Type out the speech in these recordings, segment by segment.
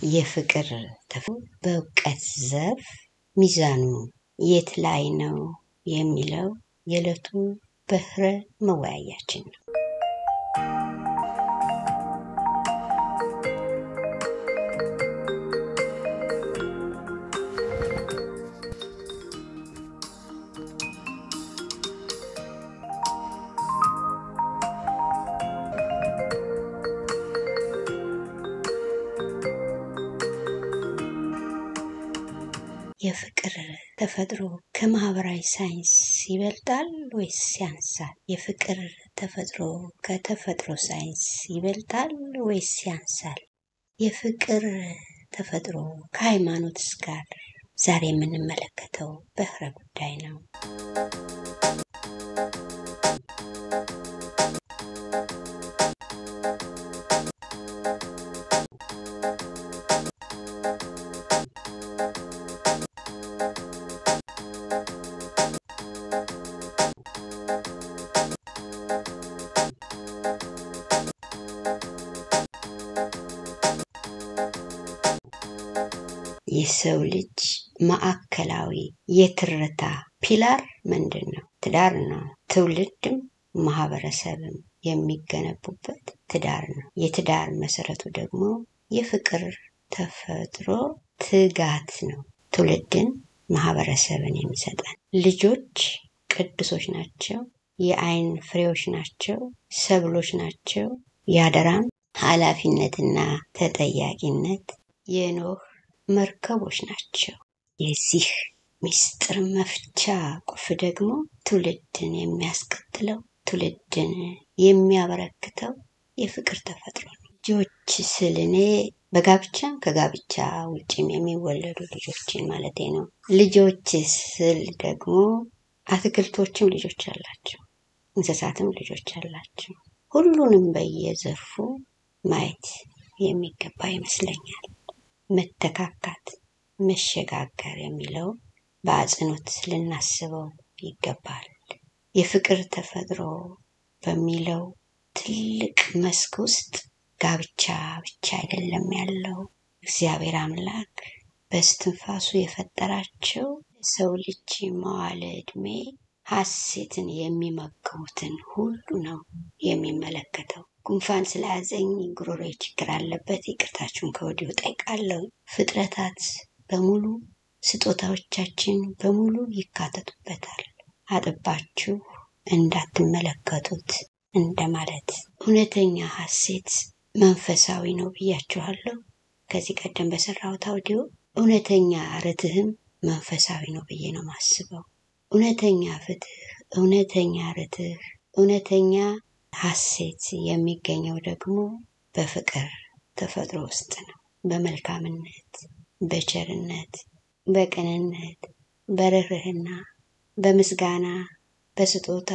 የፍቅር ተፈጥሮ በእውቀት ዘርፍ ሚዛኑ የት ላይ ነው የሚለው የዕለቱ በህረ መወያያችን ነው። የፍቅር ተፈጥሮ ከማህበራዊ ሳይንስ ይበልጣል ወይስ ያንሳል? የፍቅር ተፈጥሮ ከተፈጥሮ ሳይንስ ይበልጣል ወይስ ያንሳል? የፍቅር ተፈጥሮ ከሃይማኖትስ ጋር ዛሬ የምንመለከተው በህረ ጉዳይ ነው። የሰው ልጅ ማዕከላዊ የትርታ ፒላር ምንድን ነው? ትዳር ነው። ትውልድም ማህበረሰብም የሚገነቡበት ትዳር ነው። የትዳር መሰረቱ ደግሞ የፍቅር ተፈጥሮ ትጋት ነው። ትውልድን ማህበረሰብን የሚሰጠን ልጆች ቅዱሶች ናቸው። የአይን ፍሬዎች ናቸው። ሰብሎች ናቸው። የአደራም ኃላፊነትና ተጠያቂነት የኖህ መርከቦች ናቸው። የዚህ ምስጢር መፍቻ ቁልፍ ደግሞ ትውልድን የሚያስቀጥለው ትውልድን የሚያበረክተው የፍቅር ተፈጥሮ ነው። ልጆች ስል እኔ በጋብቻም ከጋብቻ ውጭም የሚወለዱ ልጆችን ማለቴ ነው። ልጆች ስል ደግሞ አትክልቶችም ልጆች አላቸው፣ እንስሳትም ልጆች አላቸው። ሁሉንም በየዘርፉ ማየት የሚገባ ይመስለኛል። መተካካት፣ መሸጋገር የሚለው በአጽንኦት ልናስበው ይገባል። የፍቅር ተፈጥሮ በሚለው ትልቅ መስክ ውስጥ ጋብቻ ብቻ አይደለም ያለው። እግዚአብሔር አምላክ በስትንፋሱ የፈጠራቸው ሰው ልጅ መዋለ ዕድሜ ሐሴትን የሚመግቡትን ሁሉ ነው የሚመለከተው። ጉንፋን ስለያዘኝ ጉሮሮዬ ችግር አለበት፣ ይቅርታችሁን ከወዲሁ ጠይቃለሁ። ፍጥረታት በሙሉ ስጦታዎቻችን በሙሉ ይካተቱበታል። አጥባችሁ እንዳትመለከቱት እንደማለት። እውነተኛ ሐሴት መንፈሳዊ ነው ብያችኋለሁ። ከዚህ ቀደም በሰራሁት አውዲዮ እውነተኛ ርትህም መንፈሳዊ ነው ብዬ ነው ማስበው። እውነተኛ ፍትህ፣ እውነተኛ ርትህ፣ እውነተኛ ሐሴት የሚገኘው ደግሞ በፍቅር ተፈጥሮ ውስጥ ነው። በመልካምነት፣ በቸርነት፣ በቅንነት፣ በርህርህና፣ በምስጋና፣ በስጦታ፣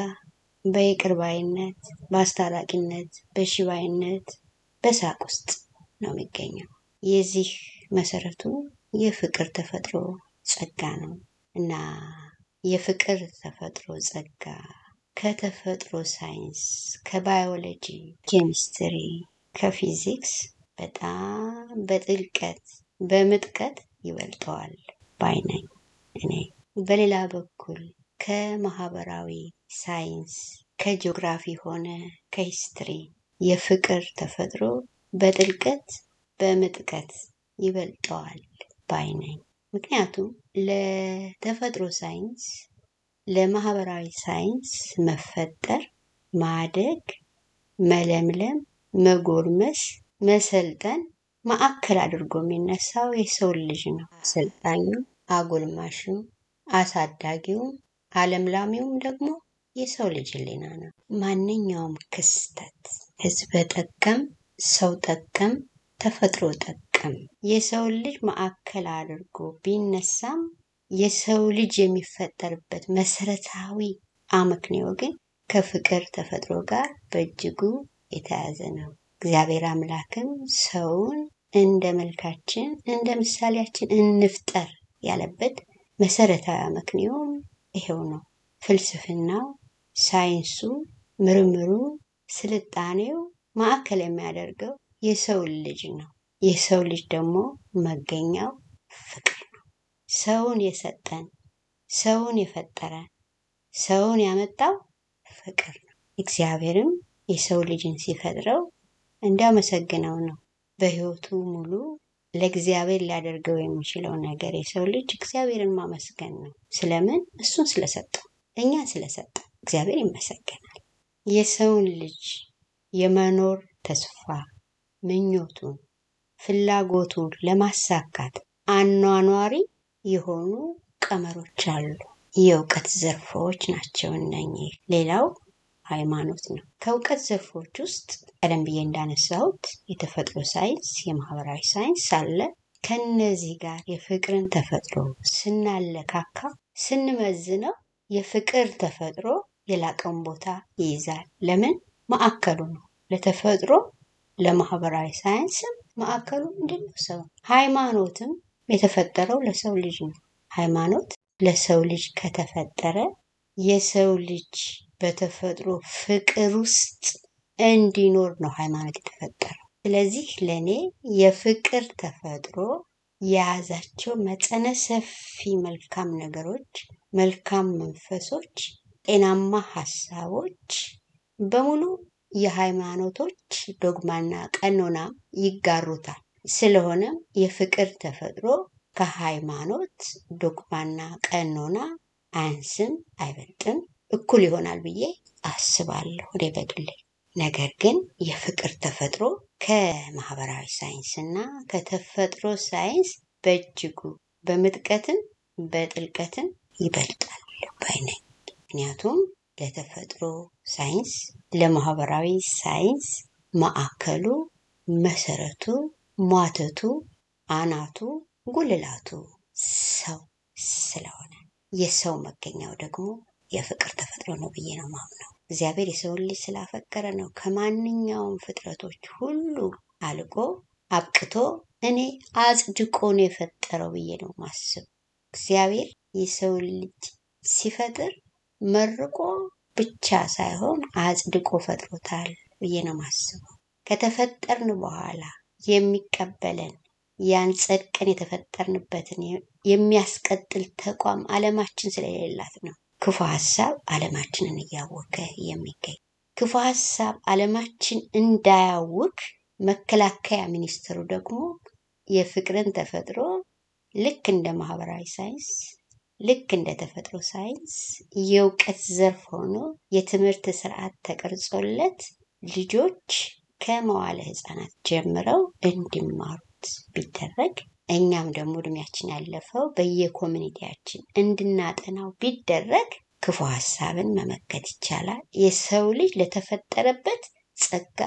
በይቅርባይነት፣ በአስታራቂነት፣ በሺባይነት፣ በሳቅ ውስጥ ነው የሚገኘው። የዚህ መሰረቱ የፍቅር ተፈጥሮ ጸጋ ነው እና የፍቅር ተፈጥሮ ጸጋ ከተፈጥሮ ሳይንስ፣ ከባዮሎጂ፣ ኬሚስትሪ፣ ከፊዚክስ በጣም በጥልቀት በምጥቀት ይበልጠዋል ባይ ነኝ እኔ። በሌላ በኩል ከማህበራዊ ሳይንስ፣ ከጂኦግራፊ ሆነ ከሂስትሪ የፍቅር ተፈጥሮ በጥልቀት በምጥቀት ይበልጠዋል ባይ ነኝ። ምክንያቱም ለተፈጥሮ ሳይንስ ለማህበራዊ ሳይንስ መፈጠር፣ ማደግ፣ መለምለም፣ መጎልመስ፣ መሰልጠን ማዕከል አድርጎ የሚነሳው የሰው ልጅ ነው። አሰልጣኙ፣ አጎልማሹ፣ አሳዳጊውም አለምላሚውም ደግሞ የሰው ልጅ ሕሊና ነው። ማንኛውም ክስተት ህዝበ ጠቀም፣ ሰው ጠቀም፣ ተፈጥሮ ጠቀም የሰው ልጅ ማዕከል አድርጎ ቢነሳም የሰው ልጅ የሚፈጠርበት መሰረታዊ አመክንዮ ግን ከፍቅር ተፈጥሮ ጋር በእጅጉ የተያዘ ነው። እግዚአብሔር አምላክም ሰውን እንደ መልካችን እንደ ምሳሌያችን እንፍጠር ያለበት መሰረታዊ አመክንዮም ይሄው ነው። ፍልስፍናው፣ ሳይንሱ፣ ምርምሩ፣ ስልጣኔው ማዕከል የሚያደርገው የሰውን ልጅ ነው። የሰው ልጅ ደግሞ መገኛው ፍቅር ነው። ሰውን የሰጠን ሰውን የፈጠረ ሰውን ያመጣው ፍቅር ነው። እግዚአብሔርም የሰው ልጅን ሲፈጥረው እንዲያመሰግነው ነው። በሕይወቱ ሙሉ ለእግዚአብሔር ሊያደርገው የሚችለው ነገር የሰው ልጅ እግዚአብሔርን ማመስገን ነው። ስለምን? እሱን ስለሰጠው፣ እኛን ስለሰጠው እግዚአብሔር ይመሰገናል። የሰውን ልጅ የመኖር ተስፋ ምኞቱን፣ ፍላጎቱን ለማሳካት አኗኗሪ የሆኑ ቀመሮች አሉ። የእውቀት ዘርፎች ናቸው እነኚህ። ሌላው ሃይማኖት ነው። ከእውቀት ዘርፎች ውስጥ ቀደም ብዬ እንዳነሳሁት የተፈጥሮ ሳይንስ፣ የማህበራዊ ሳይንስ አለ። ከነዚህ ጋር የፍቅርን ተፈጥሮ ስናለካካ ስንመዝነው የፍቅር ተፈጥሮ የላቀውን ቦታ ይይዛል። ለምን? ማዕከሉ ነው። ለተፈጥሮ ለማህበራዊ ሳይንስም ማዕከሉ ምንድን ነው? ሰው። ሃይማኖትም የተፈጠረው ለሰው ልጅ ነው። ሃይማኖት ለሰው ልጅ ከተፈጠረ የሰው ልጅ በተፈጥሮ ፍቅር ውስጥ እንዲኖር ነው ሃይማኖት የተፈጠረው። ስለዚህ ለእኔ የፍቅር ተፈጥሮ የያዛቸው መጠነ ሰፊ መልካም ነገሮች፣ መልካም መንፈሶች፣ ጤናማ ሀሳቦች በሙሉ የሃይማኖቶች ዶግማና ቀኖና ይጋሩታል። ስለሆነም የፍቅር ተፈጥሮ ከሃይማኖት ዶግማና ቀኖና አያንስም፣ አይበልጥም፣ እኩል ይሆናል ብዬ አስባለሁ እኔ በግሌ። ነገር ግን የፍቅር ተፈጥሮ ከማህበራዊ ሳይንስ እና ከተፈጥሮ ሳይንስ በእጅጉ በምጥቀትም በጥልቀትም ይበልጣል ባይ ነኝ። ምክንያቱም ለተፈጥሮ ሳይንስ ለማህበራዊ ሳይንስ ማዕከሉ መሰረቱ ሟተቱ አናቱ ጉልላቱ ሰው ስለሆነ የሰው መገኛው ደግሞ የፍቅር ተፈጥሮ ነው ብዬ ነው ማምነው። እግዚአብሔር የሰውን ልጅ ስላፈቀረ ነው ከማንኛውም ፍጥረቶች ሁሉ አልቆ አብቅቶ እኔ አጽድቆ ነው የፈጠረው ብዬ ነው ማስብ። እግዚአብሔር የሰውን ልጅ ሲፈጥር መርቆ ብቻ ሳይሆን አጽድቆ ፈጥሮታል ብዬ ነው ማስበው። ከተፈጠርን በኋላ የሚቀበለን ያን ጸድቀን የተፈጠርንበትን የሚያስቀጥል ተቋም ዓለማችን ስለሌላት ነው ክፉ ሀሳብ ዓለማችንን እያወከ የሚገኝ። ክፉ ሀሳብ ዓለማችን እንዳያውክ መከላከያ ሚኒስትሩ ደግሞ የፍቅርን ተፈጥሮ ልክ እንደ ማህበራዊ ሳይንስ ልክ እንደ ተፈጥሮ ሳይንስ የእውቀት ዘርፍ ሆኖ የትምህርት ስርዓት ተቀርጾለት ልጆች ከመዋለ ህፃናት ጀምረው እንዲማሩት ቢደረግ እኛም ደግሞ እድሜያችን ያለፈው በየኮሚኒቲያችን እንድናጠናው ቢደረግ ክፉ ሀሳብን መመከት ይቻላል። የሰው ልጅ ለተፈጠረበት ጸጋ፣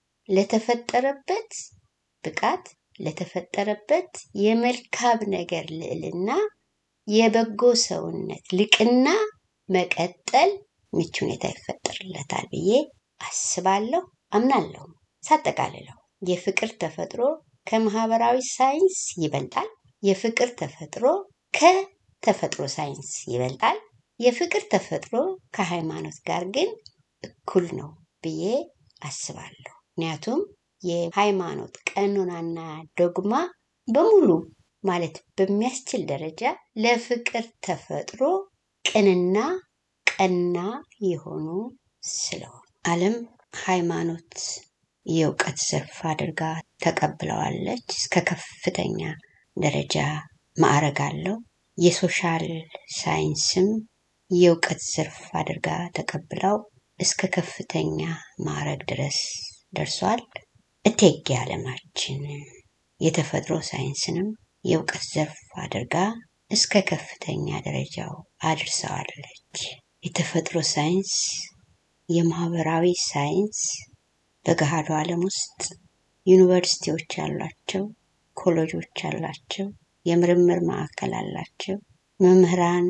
ለተፈጠረበት ብቃት፣ ለተፈጠረበት የመልካም ነገር ልዕልና፣ የበጎ ሰውነት ልቅና መቀጠል ምቹ ሁኔታ ይፈጠርለታል ብዬ አስባለሁ፣ አምናለሁ። ሳጠቃልለው የፍቅር ተፈጥሮ ከማህበራዊ ሳይንስ ይበልጣል። የፍቅር ተፈጥሮ ከተፈጥሮ ሳይንስ ይበልጣል። የፍቅር ተፈጥሮ ከሃይማኖት ጋር ግን እኩል ነው ብዬ አስባለሁ። ምክንያቱም የሃይማኖት ቀኖናና ዶግማ በሙሉ ማለት በሚያስችል ደረጃ ለፍቅር ተፈጥሮ ቅንና ቀና የሆኑ ስለሆኑ ዓለም ሃይማኖት የእውቀት ዘርፍ አድርጋ ተቀብለዋለች። እስከ ከፍተኛ ደረጃ ማዕረግ አለው። የሶሻል ሳይንስም የእውቀት ዘርፍ አድርጋ ተቀብለው እስከ ከፍተኛ ማዕረግ ድረስ ደርሷል። እቴጌ ዓለማችን የተፈጥሮ ሳይንስንም የእውቀት ዘርፍ አድርጋ እስከ ከፍተኛ ደረጃው አድርሰዋለች። የተፈጥሮ ሳይንስ፣ የማህበራዊ ሳይንስ በገሃዱ ዓለም ውስጥ ዩኒቨርሲቲዎች አሏቸው፣ ኮሌጆች አላቸው፣ የምርምር ማዕከል አላቸው። መምህራን፣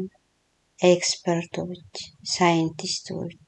ኤክስፐርቶች፣ ሳይንቲስቶች፣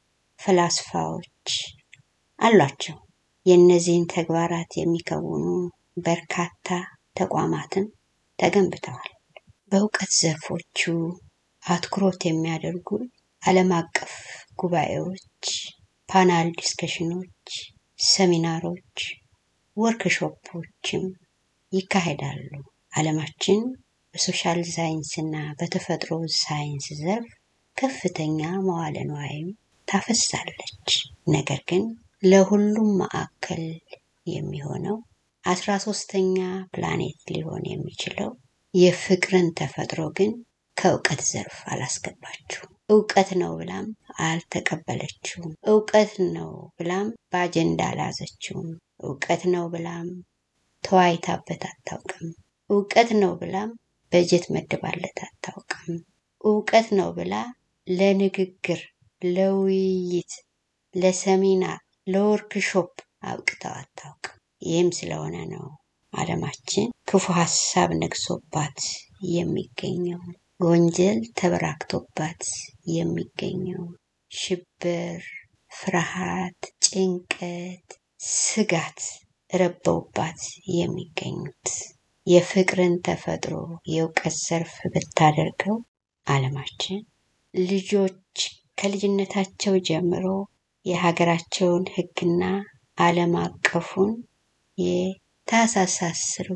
ፈላስፋዎች አሏቸው። የእነዚህን ተግባራት የሚከውኑ በርካታ ተቋማትም ተገንብተዋል። በእውቀት ዘርፎቹ አትኩሮት የሚያደርጉ ዓለም አቀፍ ጉባኤዎች፣ ፓናል ዲስከሽኖች፣ ሰሚናሮች፣ ወርክሾፖችም ይካሄዳሉ። ዓለማችን በሶሻል ሳይንስ እና በተፈጥሮ ሳይንስ ዘርፍ ከፍተኛ መዋለ ንዋይም ታፈሳለች። ነገር ግን ለሁሉም ማዕከል የሚሆነው አስራ ሶስተኛ ፕላኔት ሊሆን የሚችለው የፍቅርን ተፈጥሮ ግን ከእውቀት ዘርፍ አላስገባችሁም። እውቀት ነው ብላም አልተቀበለችውም። እውቀት ነው ብላም በአጀንዳ አልያዘችውም። እውቀት ነው ብላም ተወያይታበት አታውቅም። እውቀት ነው ብላም በጀት መድባለት አታውቅም። እውቀት ነው ብላ ለንግግር፣ ለውይይት፣ ለሰሚናር፣ ለወርክሾፕ አብቅተው አታውቅም። ይህም ስለሆነ ነው ዓለማችን ክፉ ሀሳብ ነግሶባት የሚገኘው፣ ወንጀል ተበራክቶባት የሚገኘው፣ ሽብር፣ ፍርሃት፣ ጭንቀት፣ ስጋት ረበውባት የሚገኙት የፍቅርን ተፈጥሮ የእውቀት ዘርፍ ብታደርገው ዓለማችን ልጆች ከልጅነታቸው ጀምሮ የሀገራቸውን ሕግና ዓለም አቀፉን የታህሳስ አስሩ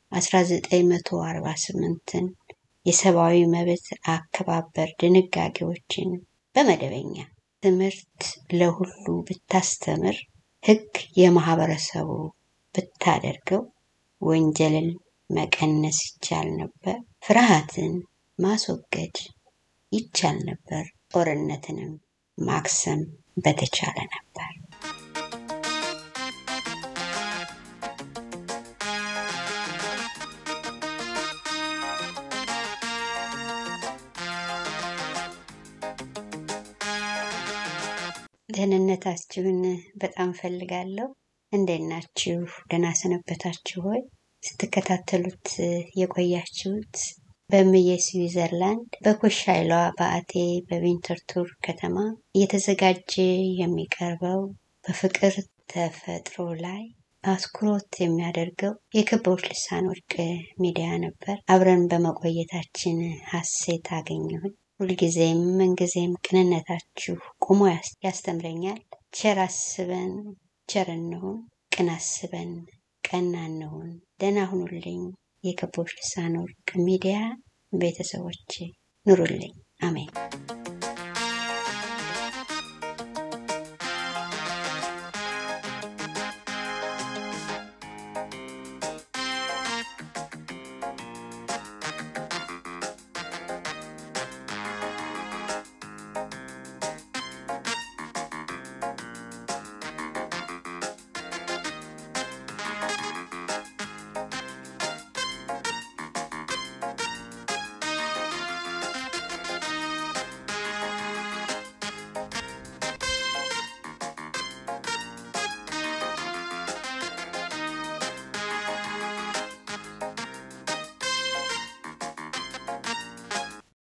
1948ን የሰብአዊ መብት አከባበር ድንጋጌዎችን በመደበኛ ትምህርት ለሁሉ ብታስተምር፣ ሕግ የማህበረሰቡ ብታደርገው ወንጀልን መቀነስ ይቻል ነበር። ፍርሃትን ማስወገድ ይቻል ነበር። ጦርነትንም ማክሰም በተቻለ ነበር። ደህንነታችሁን በጣም ፈልጋለሁ። እንዴት ናችሁ? ደህና ሰነበታችሁ ሆይ? ስትከታተሉት የቆያችሁት በምየ ስዊዘርላንድ በኮሻይሏ በአቴ በቪንተርቱር ከተማ እየተዘጋጀ የሚቀርበው በፍቅር ተፈጥሮ ላይ አትኩሮት የሚያደርገው የክቦች ልሳን ወርቅ ሚዲያ ነበር። አብረን በመቆየታችን ሀሴት አገኘሁኝ። ሁልጊዜም ምንጊዜም ቅንነታችሁ ቁሞ ያስተምረኛል። ቸር አስበን ቸር እንሁን፣ ቅን አስበን ቀና እንሁን። ደህና ሁኑልኝ። የክቦች ልሳን ወርቅ ሚዲያ ቤተሰቦች ኑሩልኝ። አሜን።